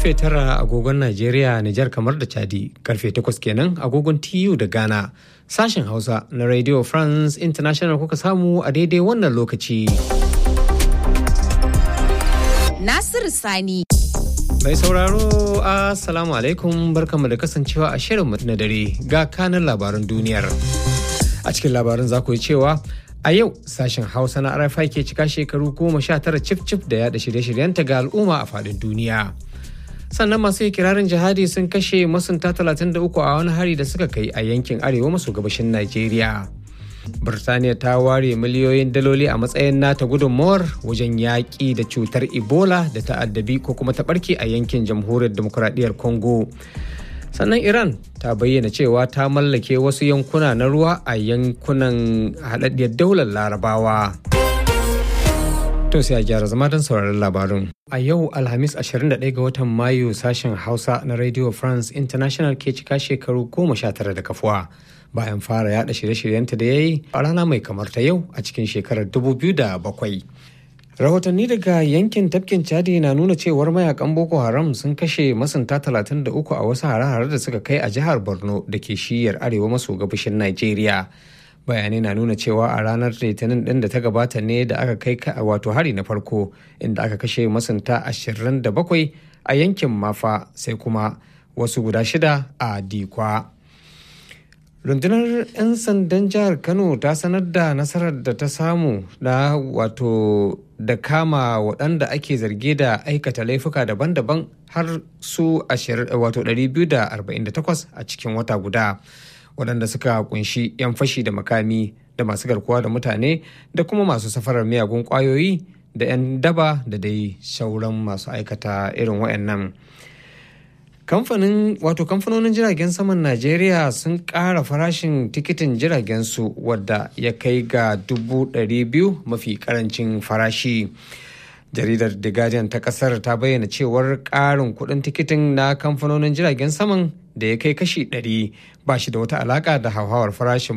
karfe tara agogon Najeriya, Nijar kamar da Chadi, karfe takwas kenan agogon TU da Ghana. Sashen Hausa na Radio France International kuka samu a daidai wannan lokaci. Nasiru Sani. Mai sauraro, Assalamu alaikum barkanmu da kasancewa a shirinmu na dare ga kanin labaran duniyar. A cikin labarin za ku yi cewa a yau sashen Hausa na RFI ke cika shekaru goma sha tara cif-cif da yada shirye-shiryenta ga al'umma a faɗin duniya. sannan masu kirarin jihadi sun kashe masunta 33 a wani hari da suka kai a yankin arewa maso gabashin Najeriya. Birtaniya ta ware miliyoyin daloli a matsayin nata gudunmawar wajen yaƙi da cutar Ebola da ta'addabi ko kuma ta ɓarke a yankin jamhuriyar demokuraɗiyyar Congo. Sannan Iran ta bayyana cewa ta mallake wasu yankuna na ruwa a yankunan haɗaɗɗiyar daular Larabawa. To sai a gyara zama don sauraron labarun. A yau Alhamis 21 ga watan Mayu sashen Hausa na Radio France International ke cika shekaru goma sha tara da kafuwa bayan fara yada shirye-shiryenta da ya yi a rana mai kamar ta yau a cikin shekarar 2007. Rahotanni daga yankin tafkin Chadi na nuna cewar mayakan Boko Haram sun kashe masunta 33 a wasu hare-hare da suka kai a jihar Borno da ke shiyar arewa maso gabashin Najeriya. bayanai na nuna cewa a ranar litinin din da ta gabata ne da aka kai wato hari na farko inda aka kashe masunta 27 a yankin mafa sai kuma wasu guda shida a dikwa rundunar 'yan sandan jihar kano ta sanar da nasarar da ta samu na wato da kama waɗanda ake zarge da aikata laifuka daban-daban har su wato 248 a cikin wata guda. waɗanda suka kunshi 'yan fashi da makami da masu garkuwa da mutane da kuma masu safarar miyagun ƙwayoyi da 'yan daba da dai sauran masu aikata irin waɗannan. kamfanin wato kamfanonin jiragen saman najeriya sun ƙara farashin tikitin jiragen su wadda ya kai ga dubu ɗari biyu mafi ƙarancin farashi jaridar the guardian ta kasar ta bayyana cewar ƙarin kuɗin tikitin na kamfanonin jiragen saman da ya kai kashi 100 ba shi da wata alaƙa da hauhawar farashin